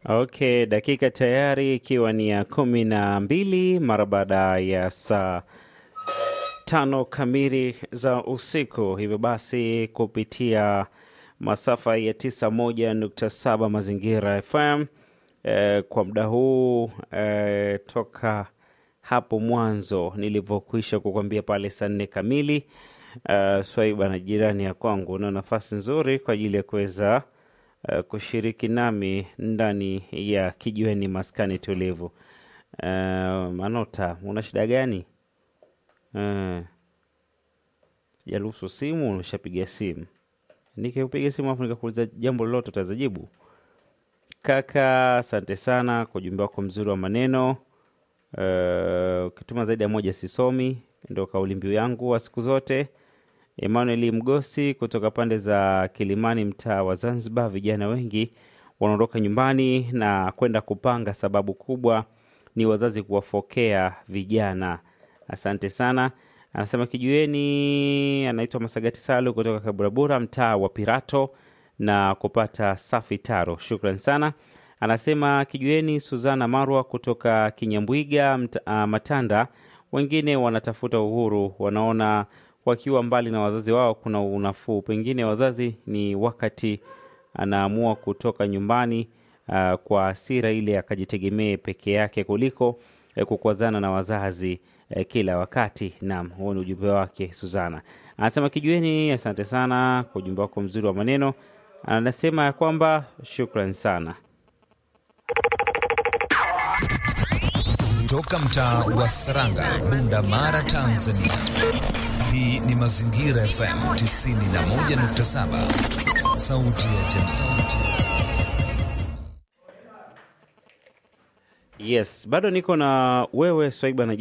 Okay, dakika tayari ikiwa ni ya kumi na mbili mara baada ya saa tano kamili za usiku. Hivyo basi kupitia masafa ya tisa moja nukta saba Mazingira FM eh, kwa muda huu eh, toka hapo mwanzo nilivyokwisha kukwambia pale saa nne kamili uh, Swaiba na jirani ya kwangu una nafasi nzuri kwa ajili ya kuweza uh, kushiriki nami ndani ya kijiweni maskani tulivu. Uh, Manota, una shida gani? Uh, jaruhusu simu, unashapiga simu. Nikipiga simu afu nikakuuliza jambo lolote utazajibu. Kaka, asante sana kwa ujumbe wako mzuri wa maneno. Eh, ukituma zaidi ya moja sisomi, ndo kauli mbiu yangu wa siku zote. Emmanuel Mgosi kutoka pande za Kilimani, mtaa wa Zanzibar, vijana wengi wanaondoka nyumbani na kwenda kupanga. Sababu kubwa ni wazazi kuwafokea vijana. Asante sana. Anasema kijueni, anaitwa Masagati Salu kutoka Kaburabura, mtaa wa Pirato na kupata safi taro. Shukran sana. Anasema kijueni, Suzana Marwa kutoka Kinyambwiga mt, ah, Matanda. Wengine wanatafuta uhuru, wanaona wakiwa mbali na wazazi wao kuna unafuu. Pengine wazazi ni wakati anaamua kutoka nyumbani ah, kwa hasira ile akajitegemee peke yake kuliko eh, kukwazana na wazazi eh, kila wakati. Naam, huo ni ujumbe wake Suzana. Anasema kijueni, asante sana kwa ujumbe wako mzuri wa maneno. Anasema ya kwamba shukran sana. Toka mtaa wa Saranga, Bunda Mara, Tanzania. Hii ni Mazingira FM 91.7, sauti ya jamii. Yes, bado niko na wewe Swaiba na